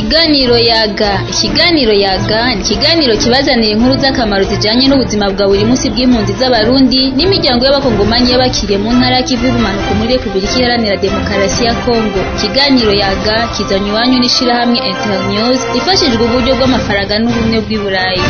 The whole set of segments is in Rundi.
Ikiganiro yaga ikiganiro yaga ni ikiganiro kibazanira inkuru z'akamaro zijanye n'ubuzima bwa buri munsi bw'impunzi z'abarundi n'imiryango y'abakongomanyi y'abakiriye mu ntara y'ikivu y'ubumanuko muri Repubulika Iharanira Demokarasi ya Kongo ikiganiro yaga kizanywe iwanyu n'ishirahamwe Internews rifashijwe uburyo bw'amafaranga n'ubumwe bw'i Burayi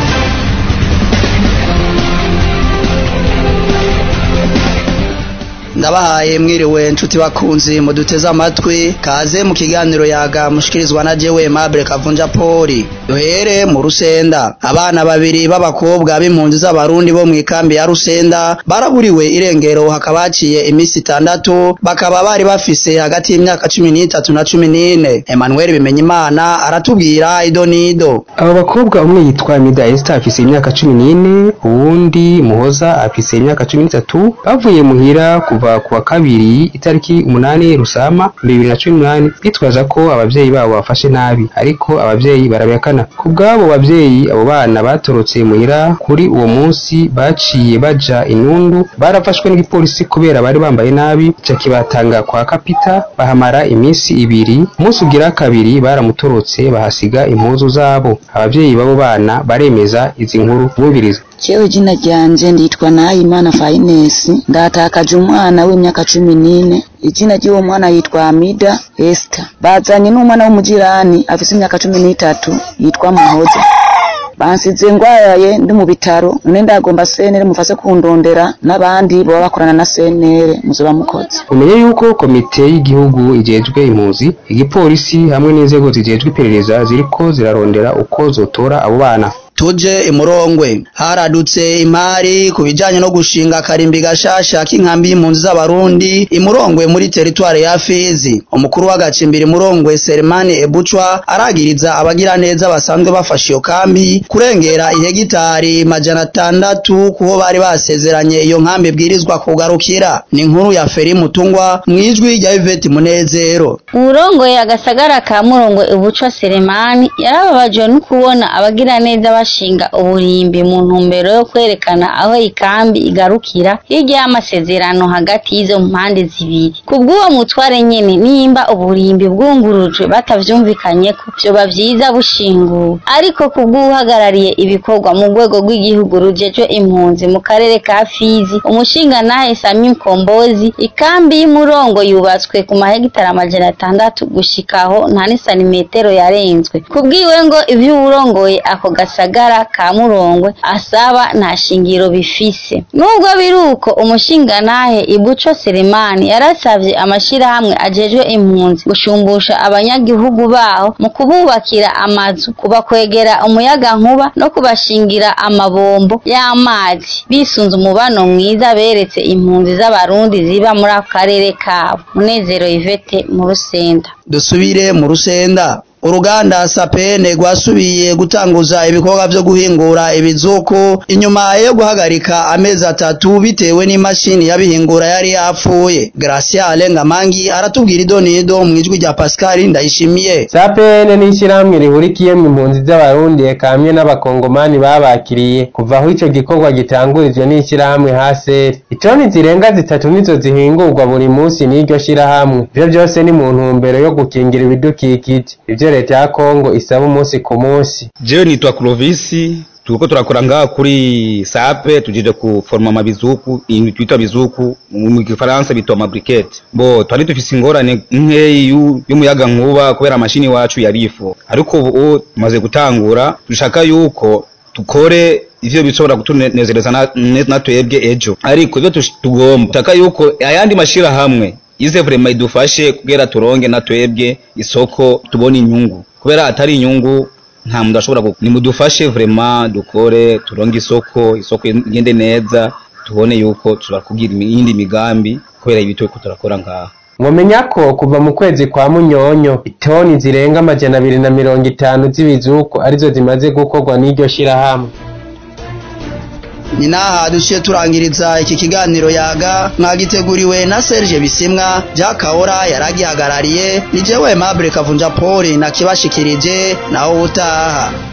ndabahaye mwiriwe nshuti bakunzi muduteze amatwi kaze mu kiganiro yaga mushikirizwa na jewe Mabure Kavunja Poli duhere mu Rusenda abana babiri b'abakobwa b'impunzi z'abarundi bo mu ikambi ya Rusenda baraburiwe irengero hakaba haciye imisi itandatu bakaba bari bafise hagati y'imyaka cumi n'itatu na cumi n'ine Emmanuel Bimenyimana aratubwira ido n'ido abo bakobwa umwe yitwa Mida Esther afise imyaka cumi n'ine uwundi Muhoza afise imyaka cumi n'itatu bavuye muhira kuva kuwa kabiri itariki umunani Rusama bibiri na cumi n'umunani bitwaza ko abavyeyi babo bafashe nabi ariko abavyeyi barabihakana ku bw'abo bavyeyi abo bana batorotse muhira kuri uwo munsi baciye baja inundu barafashwe n'igipolisi kubera bari bambaye nabi ca kibatanga kwa kapita bahamara iminsi ibiri umunsi ugira kabiri baramutorotse bahasiga impuzu zabo abavyeyi b'abo bana baremeza izi nkuru bumviriza Jewe jina ryanje nditwa Nahimana Fainesi ndatakaje umwana w'imyaka cumi n'ine izina ry'uwo mwana yitwa Amida Esther bazanye n'umwana w'umujirani afise imyaka cumi n'itatu yitwa Muhoza bansize ngwaye ndi mu bitaro none ndagomba senere mufase kundondera n'abandi boba bakorana na senere muzoba mukoze umenye yuko komite y'igihugu ijejwe impunzi igipolisi hamwe n'inzego zijejwe iperereza ziriko zirarondera uko zotora abo bana tuje imurongwe haradutse imari ku bijanye no gushinga akarimbi gashasha k'inkambi y'impunzi z'abarundi imurongwe muri teritware ya Fizi umukuru w'agacimbiri imurongwe Selemani Ebuchwa aragiriza abagira neza basanzwe bafashe iyo kambi kurengera ihegitari majana atandatu kuho bari basezeranye iyo nkambi ibwirizwa kugarukira ni inkuru ya Feri Mutungwa mwijwi rya Yvette Munezero urongoye agasagara ka Murongwe Ebuchwa Selemani yarababajwe no kubona abagira neza bashinga uburimbi mu ntumbero yo kwerekana aho ikambi igarukira hirya y'amasezerano hagati y'izo mpande zibiri kubw'uwo mutware nyene nimba uburimbi bwungurujwe batavyumvikanyeko vyoba vyiza bushinguwe ariko kubw'uhagarariye ibikorwa mu rwego rw'igihugu rujejwe impunzi mu karere ka Fizi umushingantahe Sami Mkombozi ikambi y'umurongo yubatswe ku mahegitari amajana atandatu gushikaho nta n'isanimetero yarenzwe kubwiwe ngo ivyo uwurongoye ako gasagara ka Murongwe asaba nta shingiro bifise nubwo biruko umushingantahe Ibuco Selemani yarasavye amashirahamwe ajejwe impunzi gushumbusha abanyagihugu baho mu kububakira amazu kubakwegera umuyaga nkuba no kubashingira amabombo y'amazi bisunze umubano mwiza beretse impunzi z'abarundi ziba muri ako karere kabo Munezero Yvette mu Rusenda dusubire mu Rusenda uruganda sapene rwasubiye gutanguza ibikorwa vyo guhingura ibizuku inyuma yo guhagarika amezi atatu bitewe n'imashini yabihingura yari yapfuye Graciale Ngamangi aratubwira idonido mu ijwi rya Pascal Ndayishimiye sapene ni ishyirahamwe rihurikiyemwo impunzi z'abarundi eka hamwe n'abakongomani babakiriye kuva aho ico gikorwa gitangurijwe n'ishyirahamwe haseri itoni zirenga zitatu nizo zihingurwa buri munsi n'iryo shyirahamwe ivyo vyose ni mu ntumbero yo gukingira ibidukikije ivyo leta ya Kongo isaba umunsi ku munsi jewe nitwa Clovis turiko turakora ngaha kuri sape tujije kuforma amabizuku ibintu twita bizuku mu gifaransa bitwa mabriquette bo twari dufise ingorane nkeyi y'umuyaga nkuba kubera amashini wacu yarifu ariko ubu tumaze gutangura dushaka yuko tukore ivyo bishobora kutunezereza na twebwe ejo ariko ivyo tugomba dushaka yuko ayandi mashira hamwe ize vrema idufashe kugira turonge na twebwe isoko tubone inyungu kubera atari inyungu nta muntu ashobora nimudufashe vrema dukore turonge isoko isoko igende neza tubone yuko turakugira iyindi migambi kubera ibi turiko turakora ngaha mwomenya ko kuva mu kwezi kwa munyonyo itoni zirenga amajana abiri na mirongo itanu z'ibizuku arizo zimaze gukorwa n'iryo shirahamwe ni naha duciye turangiriza iki kiganiro yaga mwagiteguriwe na Serge Bisimwa Jakahora yaragihagarariye ni jewe Mabure Kavunja Poli na kibashikirije naho utaha